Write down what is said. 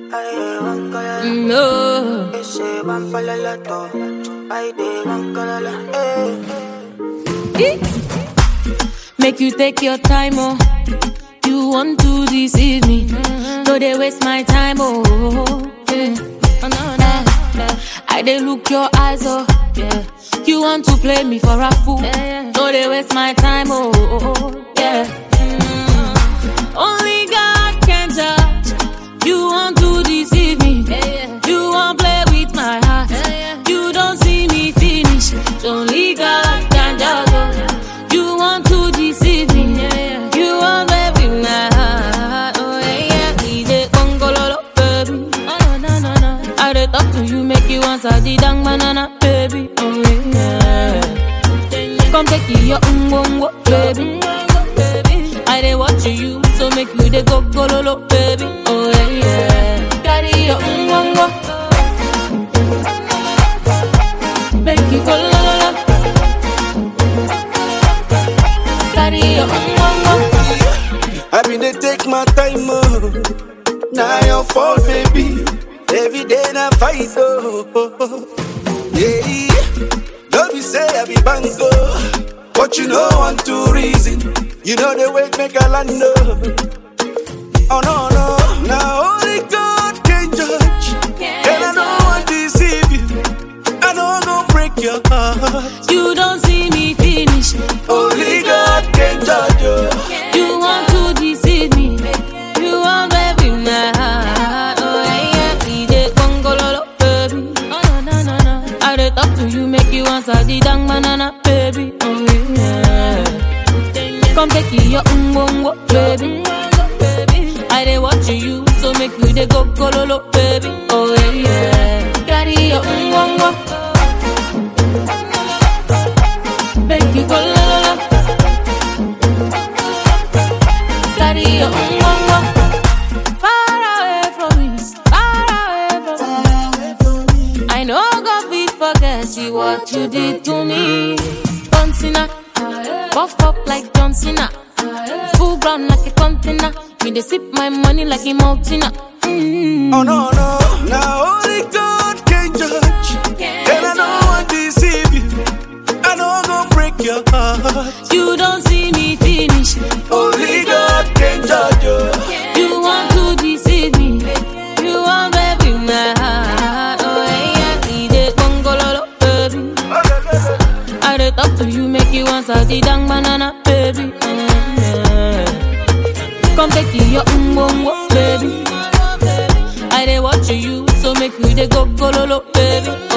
Ay, van colala. No. Ese van para la to. Ay, de van colala. Eh. Make you take your time, oh. You want to deceive me. No, they waste my time, oh. Yeah. Oh, no, no. I they look your eyes, oh. Yeah. You want to play me for a fool. No, they waste my time, oh. Yeah. Mm. Only God can judge. You want to deceive me. You want play with my heart. You don't see me finish. Only God can judge. oh. You want to deceive me. You want play with my heart. Oh yeah, yeah. DJ Congololo, baby. Oh no no no. I dey talk to you, make you answer the dang banana, baby. Oh yeah. Come take your ungongo, baby. I dey watch you, so make you dey go gololo, baby. Oh yeah, yeah. Carry your ungongo, make you go la la la. Carry your ungongo. I been dey take my time, oh. Now your fault, baby. Every day na fight, oh. Yeah, don't be say I be bango, but you know one two reason. You know the way make a land, oh. Oh no no, now only God can judge, and I don't want to deceive you. I don't go break your heart. You don't see me finish. Only God can judge you. You want to deceive me. You want baby my heart. Oh yeah, yeah. DJ Congololo, baby. Oh no no no no. I dey talk to you, make you answer the dang banana, baby. Oh yeah. Come take your umbongo, baby. I dey watch you, so make you dey go gololo, baby. Oh yeah, yeah. Carry your umbongo. Make you go la la la. Carry your umbongo. Far away from me, far away from me. I know God fit forget you what you did to me. John Cena, buff up like John Cena, full ground like a container. Me they sip my money like a mountain. Mm. Oh no no, now only God can judge, and I don't want to deceive you. I don't go break your heart. You don't see me finish. Only God can judge you. You want to deceive me. You want baby my heart. Oh yeah, DJ Congololo, baby. I dey talk to you, make you answer the dang banana, baby. Mm, yeah. Come take your umbongo, baby. I dey watch you, so make you dey go gololo, baby.